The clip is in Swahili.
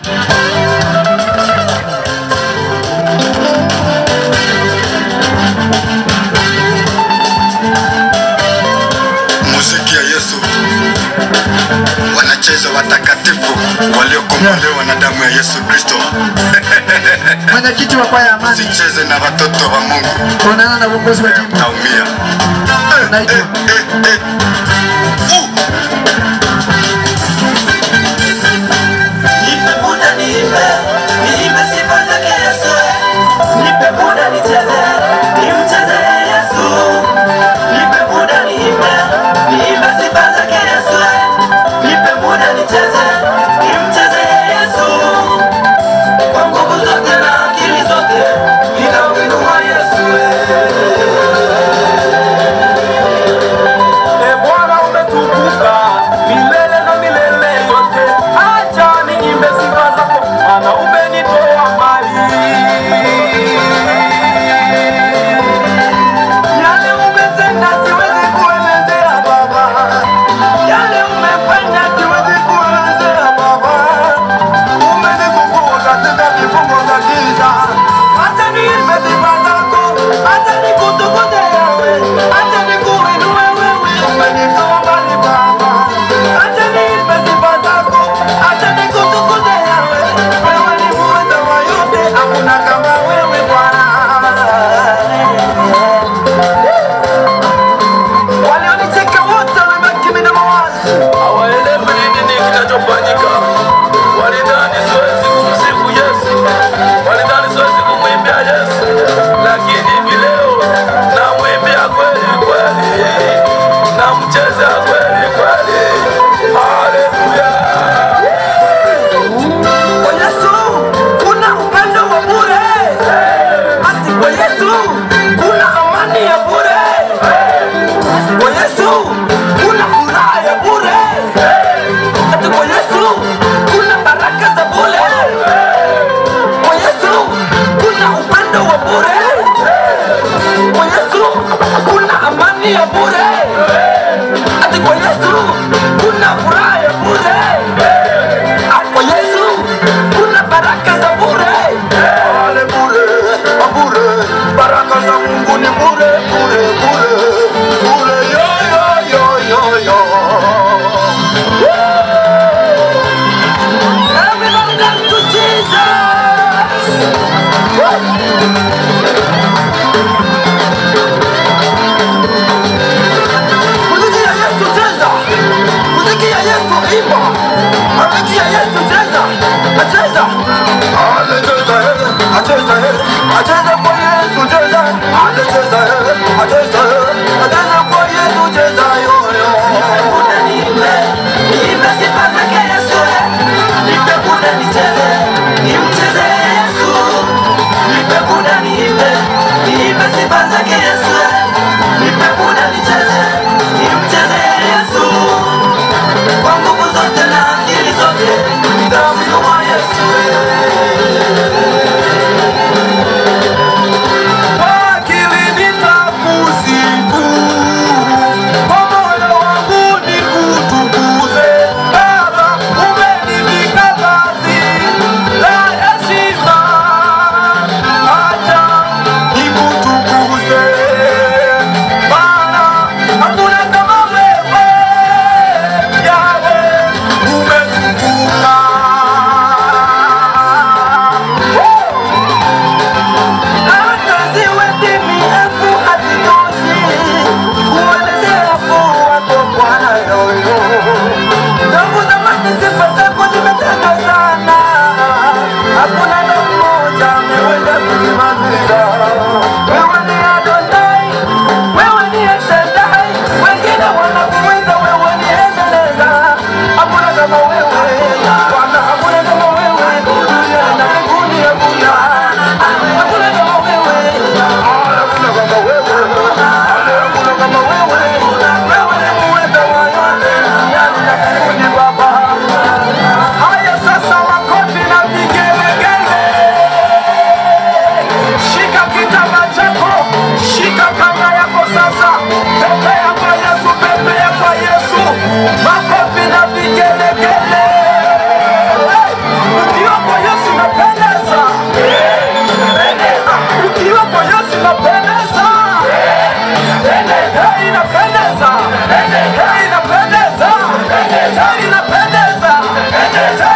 muziki ya Yesu wanacheza watakatifu waliokombolewa na damu ya Yesu Kristo. Mwenyekiti wa kwaya ya Amani, Sicheze na watoto wa Mungu, kuonana na uongozi wa jimbo taumia. Unaitwa. Eh, eh, eh. Uh. Nipe muda niimbe, niimbe sifa zake Yesu. Nipe muda nicheze, nimcheze Yesu. Nipe muda niimbe, niimbe sifa zake Yesu. Nipe muda nicheze, nimcheze Yesu. Kwa nguvu zote na akili zote, nitamuinua Yesu. E Bwana umetukuka milele na milele yote, acha niimbe sifa zako, maana umenitoa mbali. Yale umetenda siwezi kuelezea Baba, yale umefanya siwezi kuelezea Baba. Umenikomboa katika vifungo vya giza, acha niimbe sifa zako, acha nikutukuze Yawe, acha nikuinue wewe, umenitoa mbali Baba, acha niimbe sifa zako, acha nikutukuze Yawe, wewe ni muweza wa yote, hakuna kama wewe Bwana. Walionicheka wote wamebaki mimi na mawazo, hawaelewi ni nini kinachofanyika. Walidhani siwezi kumsifu Yesu, walidhani siwezi kumwimbia Yesu, lakini hivi leo namwimbia kweli kweli, namcheza kweli kweli. Haleluya! Kwa Yesu kuna upendo wa bure, ati kwa Yesu kuna amani ya bure. Kwa Yesu kuna furaha ya bure. Hata kwa Yesu kuna baraka za bure. Kwa Yesu kuna upendo wa bure. Kwa Yesu kuna amani ya bure. Hata kwa Yesu kuna furaha ya bure. Hata Kwa Yesu kuna baraka za bure. Ale bure, bure. Baraka za Mungu ni bure, bure, bure. Bure, yo, yo, yo, yo, yo. Everybody dance to Jesus. Muziki ya Yesu cheza. Muziki ya Yesu imba. Muziki ya Yesu cheza. Acheza. Anacheza yeye. Acheza yeye. Acheza kwa Yesu cheza. Anacheza yeye. Acheza yeye. Acheza kwa Yesu cheza yo yo. Muda niimbe, niimbe sifa zake Yesu. Nipe muda nicheze, nimcheze Yesu. Nipe muda niimbe, niimbe sifa zake Yesu. Nipe muda nicheze, nimcheze Yesu. Kwa nguvu zote na akili zote, tena inapendeza, tena